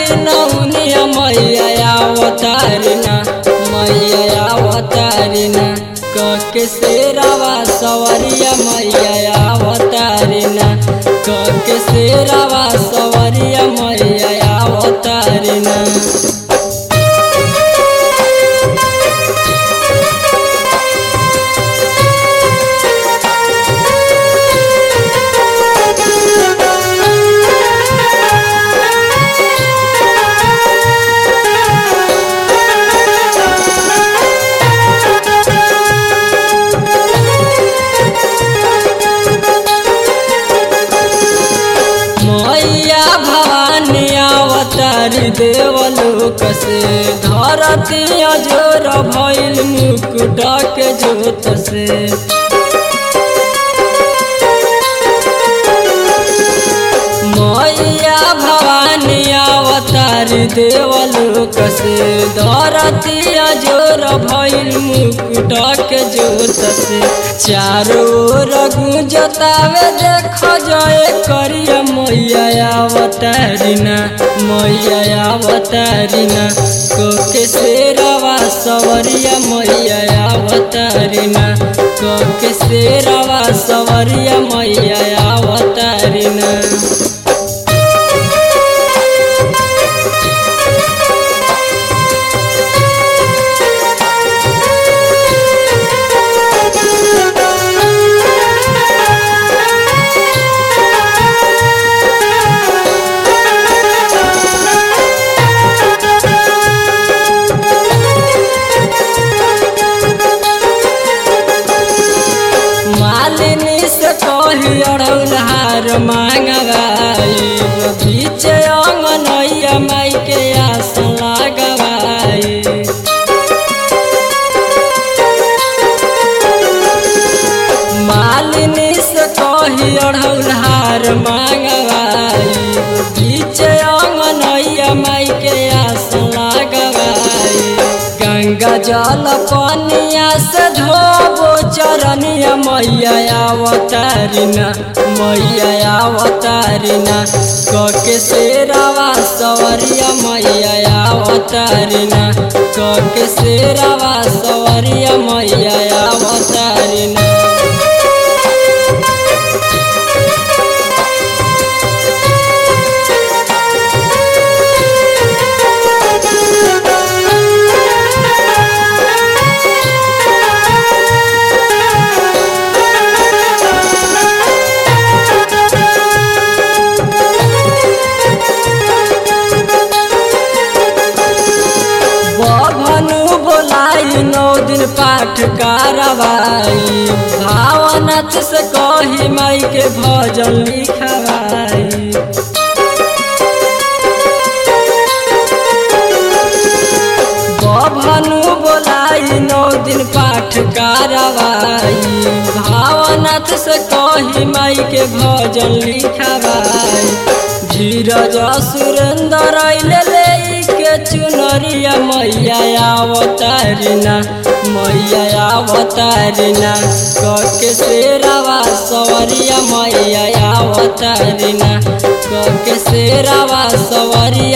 नौनिया मैया अवतारिना मैया अवतारिना कके शेरावा सवरिया मैया अवतारिना कके शेरावा सवरिया मैया अवतारिना मैया भवानी अवतारी देवलोक से धरती अजोर भइल मुकुट के जोत से मैया भवानी अवतारी देवलोक से धरती अजोर भइल मुकुट के जोत से चारों ओर गुंजतावे देख जय करिया मैया अवतारिना मैया अवतारिना कोके शेरवा सवरिया मैया अवतारिना कोके शेरवा सवरिया मैया अवतारिना मालिनी से कही अड़ौल हार मांगवाई बीच अंगनैया माई के आस लगवाई मालिनी से कही अड़ौल हार मांगवाई बीच अंगनैया माई के आस लगवाई गंगा जल पनिया से धोबो चरनिया मैया अवतारिना मैया अवतारिना कके शेरावा सवरिया मैया अवतारिना कके शेरावा सवरिया मैया अवतारिना बभनु बोलाई नौ दिन पाठ कारवाई भावनाथ से कही माई के भजन लिखवाई बभनु बोलाई नौ दिन पाठ कारवाई भावनाथ से कही माई के भजन लिखवाई धीरज सुरेंद्र अइले ले के चुनरिया मैया अवतारिना मैया अवतारिना कके शेरावा सवरिया मैया अवतारिना कके शेरावा सवरिया